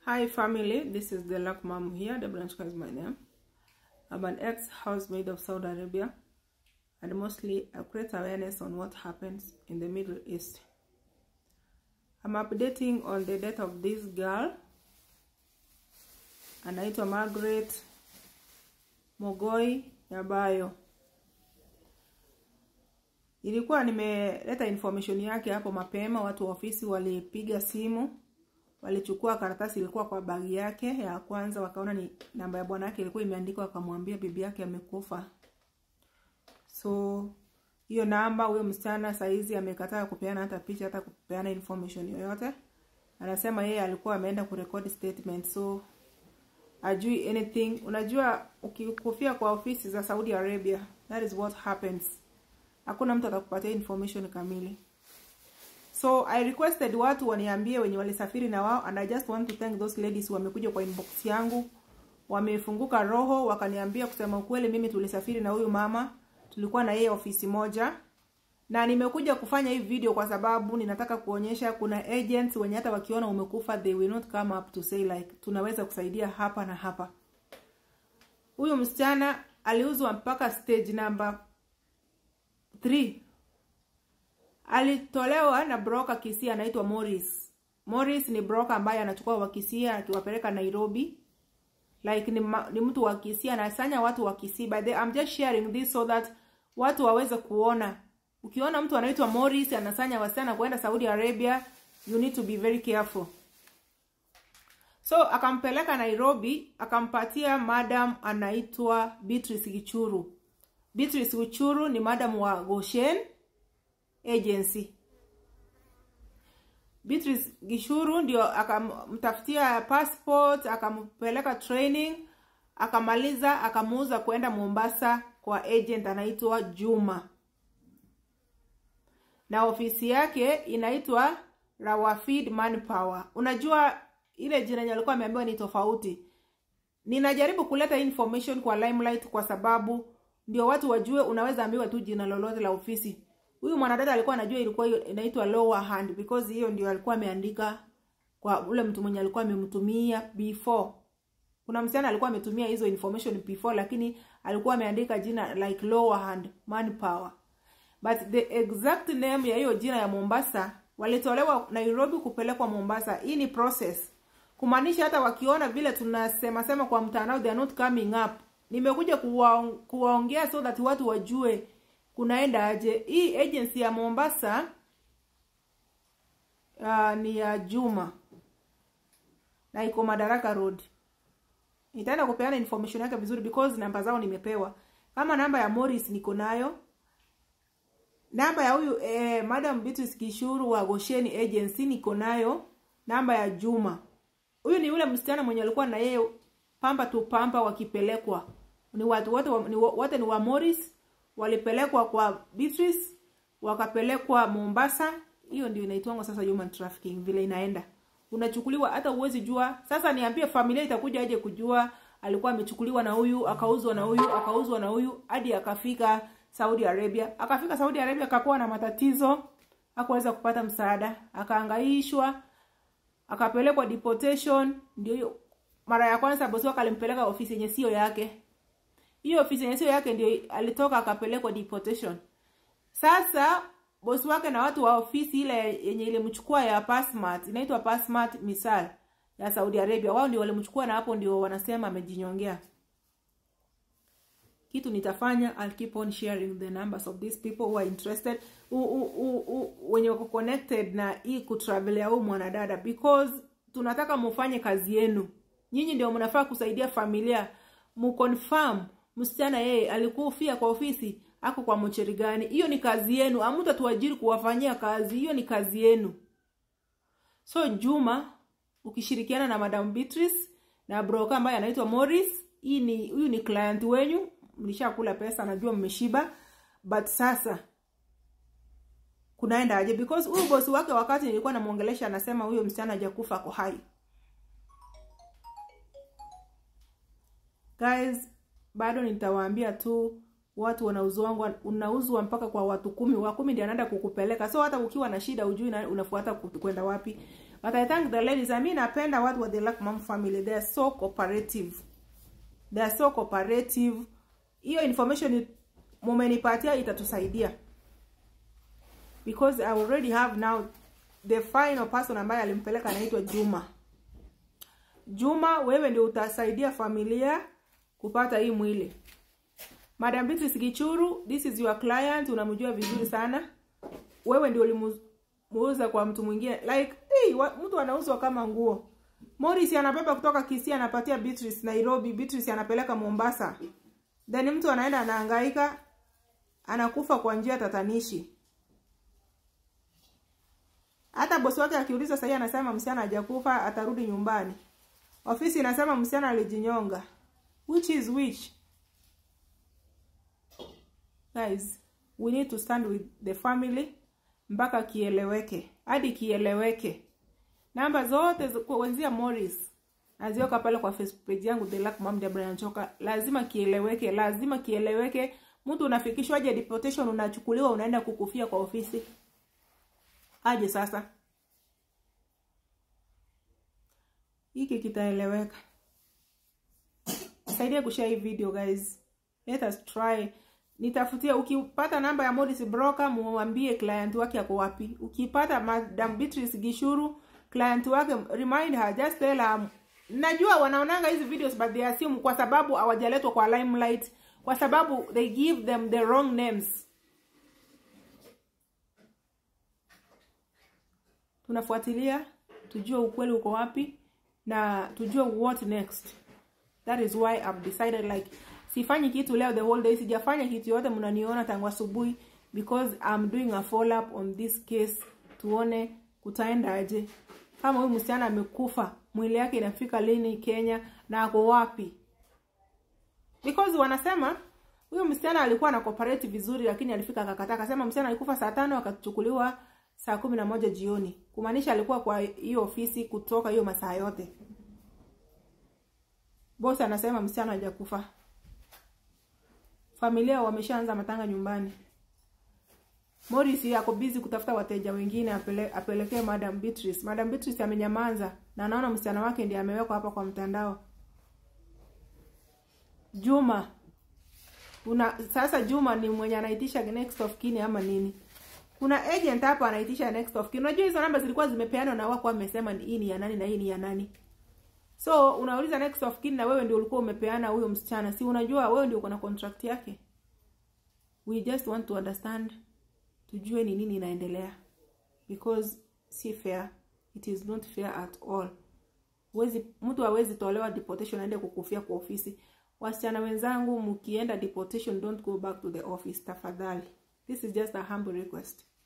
Hi family, this is the Luck Mom here. Debranchka is my name. I'm an ex-housemaid of Saudi Arabia and mostly I create awareness on what happens in the Middle East. I'm updating on the death of this girl anaitwa Margaret Mogoi Yabayo. Ilikuwa nimeleta information yake hapo mapema, watu wa ofisi walipiga simu walichukua karatasi ilikuwa kwa bagi yake ya kwanza, wakaona ni namba ya bwana yake ilikuwa imeandikwa, wakamwambia bibi yake amekufa. So hiyo namba, huyo msichana saizi amekataa kupeana hata picha, hata kupeana information yoyote. Anasema yeye alikuwa ameenda kurekodi statement, so ajui anything. Unajua, ukikufia kwa ofisi za Saudi Arabia, that is what happens. Hakuna mtu atakupatia information kamili. So I requested watu waniambie wenye walisafiri na wao and I just want to thank those ladies wamekuja kwa inbox yangu. Wamefunguka roho wakaniambia kusema ukweli mimi tulisafiri na huyu mama. Tulikuwa na yeye ofisi moja. Na nimekuja kufanya hii video kwa sababu ninataka kuonyesha kuna agents wenye hata wakiona umekufa they will not come up to say like tunaweza kusaidia hapa na hapa. Huyu msichana aliuzwa mpaka stage number 3 alitolewa na broker Kisii anaitwa Morris. Morris ni broker ambaye anachukua wa Kisii akiwapeleka Nairobi. Like ni, ma, ni mtu wa Kisii anasanya watu wa Kisii. By the I'm just sharing this so that watu waweze kuona. Ukiona mtu anaitwa Morris anasanya wasichana kwenda Saudi Arabia, you need to be very careful. So akampeleka Nairobi, akampatia madam anaitwa Beatrice Gichuru. Beatrice Gichuru ni madam wa Goshen agency. Beatrice Gishuru ndio akamtafutia passport, akampeleka training, akamaliza, akamuuza kwenda Mombasa kwa agent anaitwa Juma, na ofisi yake inaitwa Rawafid Manpower. Unajua ile jina yenye alikuwa ameambiwa ni tofauti. Ninajaribu kuleta information kwa limelight kwa sababu ndio watu wajue, unaweza ambiwa tu jina lolote la ofisi huyu mwanadada alikuwa anajua ilikuwa inaitwa lower hand because hiyo ndio alikuwa ameandika kwa ule mtu mwenye alikuwa amemtumia before. Kuna msichana alikuwa ametumia hizo information before, lakini alikuwa ameandika jina like lower hand manpower, but the exact name ya hiyo jina ya Mombasa walitolewa Nairobi kupelekwa Mombasa. Hii ni process, kumaanisha hata wakiona vile tunasema sema kwa mtandao they are not coming up. Nimekuja kuwaongea so that watu wajue kunaenda aje. Hii agency ya Mombasa uh, ni ya Juma na iko Madaraka Road. Nitaenda kupeana information yake vizuri because namba zao nimepewa. Kama namba ya Morris niko nayo, namba ya huyu eh, Madam Beatrice Kishuru wa Gosheni Agency niko nayo, namba ya Juma. Huyu ni yule msichana mwenye alikuwa na yeye pamba tu pamba wakipelekwa. Ni watu wote ni wote ni wa Morris walipelekwa kwa Beatrice wakapelekwa Mombasa. Hiyo ndio inaitwa sasa human trafficking, vile inaenda unachukuliwa, hata uwezi jua. Sasa niambie, familia itakuja aje kujua alikuwa amechukuliwa na huyu akauzwa na huyu akauzwa na huyu hadi akafika Saudi Arabia. Akafika Saudi Arabia akakuwa na matatizo, hakuweza kupata msaada, akaangaishwa, akapelekwa deportation. Ndio hiyo mara ya kwanza bosi wake alimpeleka ofisi yenye sio yake hiyo ofisi yenye sio yake ndio alitoka akapelekwa deportation. Sasa bosi wake na watu wa ofisi ile yenye ilimchukua ya Pasmart, inaitwa Pasmart Misal ya Saudi Arabia, wao ndio walimchukua, na hapo ndio wanasema amejinyongea. Kitu nitafanya, I'll keep on sharing the numbers of these people who are interested, u, u, u, u, wenye wako connected na hii kutravel ya huyu mwanadada, because tunataka mufanye kazi yenu. Nyinyi ndio mnafaa kusaidia familia, muconfirm msichana yeye alikufia kwa ofisi ako kwa mocheri gani? Hiyo ni kazi yenu, amuta tuajiri kuwafanyia kazi, hiyo ni kazi yenu. So Juma ukishirikiana na Madam Beatrice na broker ambaye anaitwa Morris, hii ni huyu ni client wenyu, mlishakula pesa, najua mmeshiba, but sasa kunaenda aje? Because huyu bosi wake wakati nilikuwa namuongelesha, anasema huyo msichana hajakufa, ako hai. Guys, bado nitawaambia tu watu wanauzwa unauzwa mpaka kwa watu kumi, wa kumi ndio anaenda kukupeleka. So hata ukiwa na shida ujui unafuata kwenda wapi. but i thank the ladies i mean napenda watu wa the Luck Mom family they are so cooperative they are so cooperative hiyo information mumenipatia itatusaidia because i already have now the final person ambaye alimpeleka anaitwa Juma Juma wewe ndio utasaidia familia kupata hii mwili Madam Beatrice Gichuru this is your client unamjua vizuri sana wewe ndio ulimuuza kwa mtu mwingine like hey, wa, mtu anauzwa kama nguo Morris anabeba kutoka Kisii anapatia Beatrice Nairobi Beatrice anapeleka Mombasa then mtu anaenda anahangaika anakufa kwa njia tatanishi hata bosi wake akiuliza sahii anasema msichana hajakufa atarudi nyumbani ofisi inasema msichana alijinyonga which is which guys we need to stand with the family mpaka kieleweke hadi kieleweke namba zote kuanzia Morris naziweka pale kwa Facebook page yangu The Luck Mom Deborah Njoka lazima kieleweke lazima kieleweke mtu unafikishwaje deportation unachukuliwa unaenda kukufia kwa ofisi aje sasa hiki kitaeleweka saidia kushare hii video guys let us try nitafutia ukipata namba ya Morris broker muambie client wake ako wapi ukipata Madam Beatrice Gishuru client wake remind her just tell her najua wanaonanga hizi videos but they assume kwa sababu hawajaletwa kwa limelight kwa sababu they give them the wrong names tunafuatilia tujue ukweli uko wapi na tujue what next that is why I've decided like sifanyi kitu leo the whole day sijafanya kitu yote mnaniona tangu asubuhi because I'm doing a follow up on this case tuone kutaenda aje kama huyu msichana amekufa mwili yake inafika lini Kenya na ako wapi because wanasema huyo msichana alikuwa na cooperate vizuri lakini alifika akakataa akasema msichana alikufa saa tano akachukuliwa saa kumi na moja jioni kumaanisha alikuwa kwa hiyo ofisi kutoka hiyo masaa yote bosi anasema msichana hajakufa familia wameshaanza matanga nyumbani Morris yako busy kutafuta wateja wengine apele, apelekee Madam Beatrice. Madam Beatrice amenyamaza na anaona msichana wake ndiye amewekwa hapa kwa mtandao. Juma una sasa Juma ni mwenye anaitisha next of kin ama nini? Kuna agent hapa anaitisha next of kin. Unajua hizo namba zilikuwa zimepeanwa na wako wamesema hii ni ya nani na hii ni ya nani. So unauliza next of kin na wewe ndio ulikuwa umepeana huyo msichana. Si unajua wewe ndio uko na contract yake. We just want to understand tujue ni nini inaendelea because si fair it is not fair at all Wezi, mtu hawezi tolewa deportation aende kukufia kwa ofisi wasichana wenzangu mkienda deportation don't go back to the office tafadhali this is just a humble request